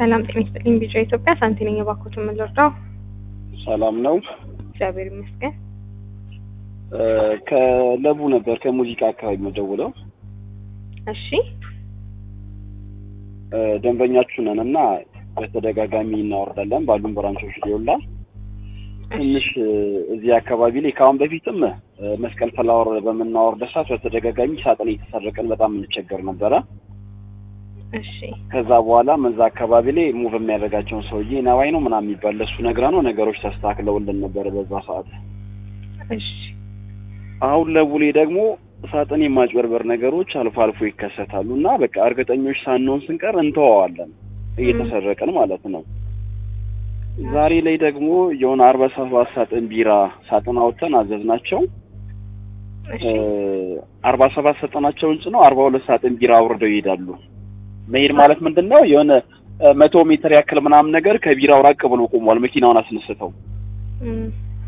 ሰላም ጤና ይስጥልኝ። ቢጫ ኢትዮጵያ ሳንቲ ነኝ። እባክዎትን ምን ልርዳው? ሰላም ነው። እግዚአብሔር ይመስገን። ከለቡ ነበር ከሙዚቃ አካባቢ መደውለው እሺ ደንበኛችሁ ነን እና በተደጋጋሚ እናወርዳለን ባሉን ብራንቾች ሊውላ ትንሽ እዚህ አካባቢ ላይ ከአሁን በፊትም መስቀል ፍላወር በምናወርደ ሰዓት በተደጋጋሚ ሳጥን እየተሰረቀን በጣም እንቸገር ነበረ። እሺ ከዛ በኋላ መዛ አካባቢ ላይ ሙቭ የሚያደርጋቸውን ሰውዬ ነዋይ ነው ምናምን የሚባል ለሱ ነግረ ነው ነገሮች ተስተካክለውልን ነበረ በዛ ሰዓት። እሺ አሁን ለቡሌ ደግሞ ሳጥን የማጭበርበር ነገሮች አልፎ አልፎ ይከሰታሉ እና በቃ እርግጠኞች ሳንሆን ስንቀር እንተዋዋለን እየተሰረቀን ማለት ነው። ዛሬ ላይ ደግሞ የሆነ አርባ ሰባት ሳጥን ቢራ ሳጥን አውጥተን አዘዝናቸው። እሺ አርባ ሰባት ሳጥናቸውን ጭነው አርባ ሁለት ሳጥን ቢራ አውርደው ይሄዳሉ። መሄድ ማለት ምንድን ነው? የሆነ መቶ ሜትር ያክል ምናምን ነገር ከቢራው ራቅ ብሎ ቆሟል፣ መኪናውን አስነስተው። እም፣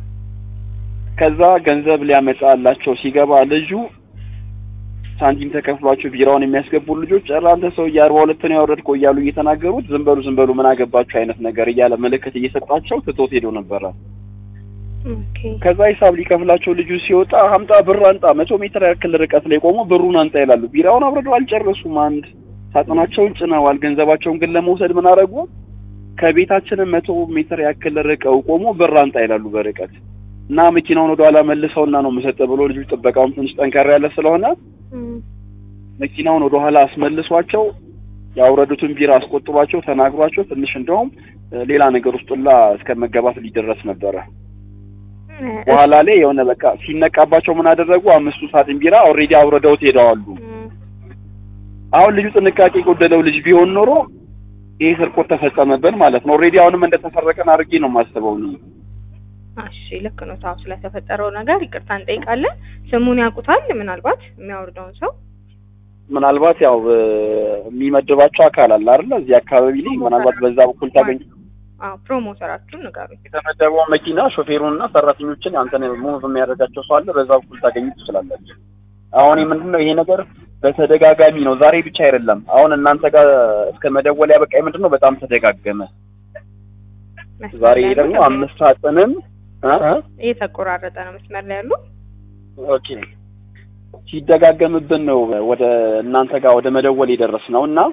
ከዛ ገንዘብ ሊያመጣላቸው ሲገባ ልጁ ሳንቲም ተከፍሏቸው ቢራውን የሚያስገቡ ልጆች ኧረ አንተ ሰውዬ አርባ ሁለት ነው ያወረድከው እያሉ እየተናገሩት ዝም በሉ ዝም በሉ ምን አገባችሁ አይነት ነገር እያለ ምልክት እየሰጣቸው ትቶት ሄዶ ነበረ። ኦኬ ከዛ ሂሳብ ሊከፍላቸው ልጁ ሲወጣ አምጣ ብር አንጣ፣ መቶ ሜትር ያክል ርቀት ላይ ቆሞ ብሩን አንጣ ይላሉ። ቢራውን አብረደው አልጨረሱም። አንድ ሳጥናቸውን ጭነዋል። ገንዘባቸውን ግን ለመውሰድ ምን አደረጉ? ከቤታችንን መቶ ሜትር ያክል ርቀው ቆሞ ብር አንጣ ይላሉ በርቀት እና መኪናውን ወደኋላ መልሰውና ነው የምሰጠው ብሎ ልጁ ጥበቃውም ትንሽ ጠንከር ያለ ስለሆነ እም፣ መኪናውን መኪናውን ወደኋላ አስመልሷቸው ያውረዱትን ቢራ አስቆጥሯቸው ተናግሯቸው ትንሽ እንደውም ሌላ ነገር ውስጡላ እስከ መገባት ሊደረስ ነበረ። በኋላ ላይ የሆነ በቃ ሲነቃባቸው ምን አደረጉ? አምስቱ ሳጥን ቢራ ኦልሬዲ አውርደውት ሄደዋሉ። እም፣ አሁን ልጁ ጥንቃቄ የጎደለው ልጅ ቢሆን ኖሮ ይሄ ስርቆት ተፈጸመብን ማለት ነው። ኦልሬዲ አሁንም እንደተሰረቀን አድርጌ ነው የማስበው እኔ። እሺ ልክ ነው። ታው ስለተፈጠረው ነገር ይቅርታ እንጠይቃለን። ስሙን ያውቁታል? ምናልባት የሚያወርደውን ሰው ምናልባት ያው እ፣ የሚመድባቸው አካል አለ አይደለ? እዚህ አካባቢ ላይ ምናልባት በዛ በኩል ታገኝ አዎ ፕሮሞተራችሁን ንገሩኝ። የተመደበው መኪና ሾፌሩንና ሰራተኞችን አንተን ሙቭ የሚያደርጋቸው ሰው አለ። በዛ በኩል ታገኙ ትችላላችሁ። አሁን ምንድን ነው ይሄ ነገር በተደጋጋሚ ነው። ዛሬ ብቻ አይደለም። አሁን እናንተ ጋር እስከ መደወል ያበቃኝ ምንድን ነው በጣም ተደጋገመ። ዛሬ ደግሞ አምስት ሳጥንም እ እ እየተቆራረጠ ነው መስመር ላይ ያሉ ኦኬ ሲደጋገምብን ነው ወደ እናንተ ጋር ወደ መደወል የደረስ ነው እና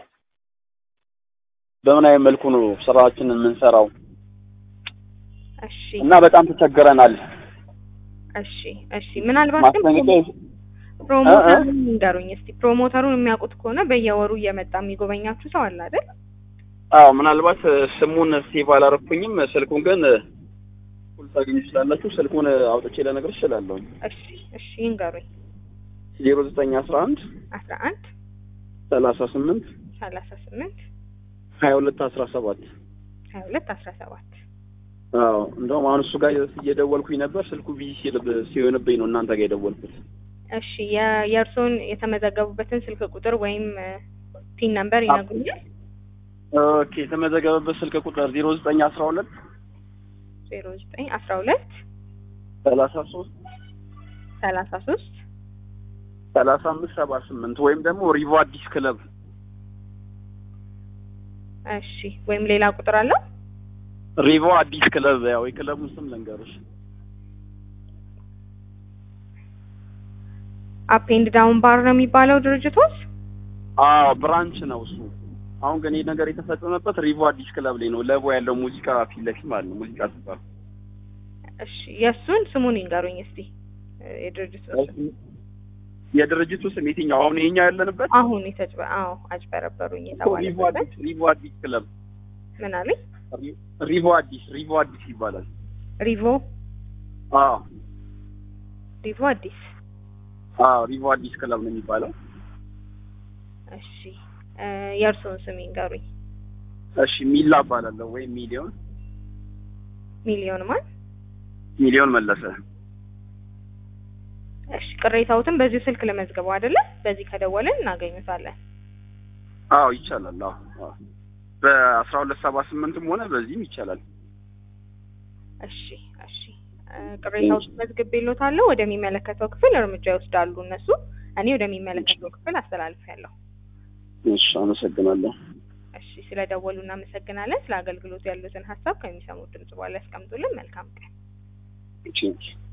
በምን አይነት መልኩ ነው ስራችንን የምንሰራው እሺ እና በጣም ተቸግረናል። እሺ እሺ ምናልባት ግን ማስጠንቀቂያ ፕሮሞተሩን ንገሩኝ እስቲ። ፕሮሞተሩን የሚያውቁት ከሆነ በየወሩ እየመጣ የሚጎበኛችሁ ሰው አለ አይደል? አዎ ምናልባት ስሙን ሴቭ አላረኩኝም። ስልኩን ግን ሁሉ ታገኙ ትችላላችሁ። ስልኩን አውጥቼ ለነገር እችላለሁ። እሺ እሺ ይንገሩኝ። ዜሮ ዘጠኝ አስራ አንድ አስራ አንድ ሰላሳ ስምንት ሰላሳ ስምንት ሀያ ሁለት አስራ ሰባት ሀያ ሁለት አስራ ሰባት አዎ እንደውም አሁን እሱ ጋር እየደወልኩኝ ነበር። ስልኩ ቢዚ ሲል- ሲሆንብኝ ነው እናንተ ጋር የደወልኩት። እሺ የ- የእርስዎን የተመዘገቡበትን ስልክ ቁጥር ወይም ፒን ነምበር ይነግሩኛል? ኦኬ የተመዘገበበት ስልክ ቁጥር ዜሮ ዘጠኝ አስራ ሁለት ዜሮ ዘጠኝ አስራ ሁለት ሰላሳ ሶስት ሰላሳ ሶስት ሰላሳ አምስት ሰባ ስምንት ወይም ደግሞ ሪቮ አዲስ ክለብ እሺ ወይም ሌላ ቁጥር አለው? ሪቮ አዲስ ክለብ ያው የክለቡን ስም ልንገርሽ። አፕ ኤንድ ዳውን ባር ነው የሚባለው ድርጅቶች? አዎ ብራንች ነው እሱ። አሁን ግን ይህ ነገር የተፈጸመበት ሪቮ አዲስ ክለብ ላይ ነው። ለቦ ያለው ሙዚቃ ፊት ለፊት ማለት ነው። ሙዚቃ ስባል እሺ የእሱን ስሙን ይንገሩኝ እስቲ የድርጅቱ ስም። የድርጅቱ ስም የትኛው? አሁን ይሄኛው ያለንበት አሁን የተጭበ አዎ አጭበረበሩኝ ሪቮ የተባለበት አዲስ ሪቮ አዲስ ክለብ ምን አለኝ? ሪቮ አዲስ ሪቮ አዲስ ይባላል። ሪቮ አዎ ሪቮ አዲስ አዎ ሪቮ አዲስ ክለብ ነው የሚባለው። እሺ እ የእርስዎን ስም ይንገሩኝ። እሺ ሚላ እባላለሁ ወይም ሚሊዮን ሚሊዮን ማን? ሚሊዮን መለሰ። እሺ ቅሬታዎትን በዚሁ ስልክ ለመዝገበው አይደለ? በዚህ ከደወልን እናገኙታለን። አዎ ይቻላል። አዎ አዎ በአስራ ሁለት ሰባ ስምንትም ሆነ በዚህም ይቻላል። እሺ እሺ እ ቅሬታዎትን መዝግቤልዎታለሁ። ወደሚመለከተው ክፍል እርምጃ ይወስዳሉ እነሱ። እኔ ወደሚመለከተው ክፍል አስተላልፌያለሁ። እሺ አመሰግናለሁ። እሺ ስለደወሉ እናመሰግናለን። ስለ አገልግሎቱ ያሉትን ሀሳብ ከሚሰሙት ድምጽ በኋላ ያስቀምጡልን። መልካም ቀን። እሺ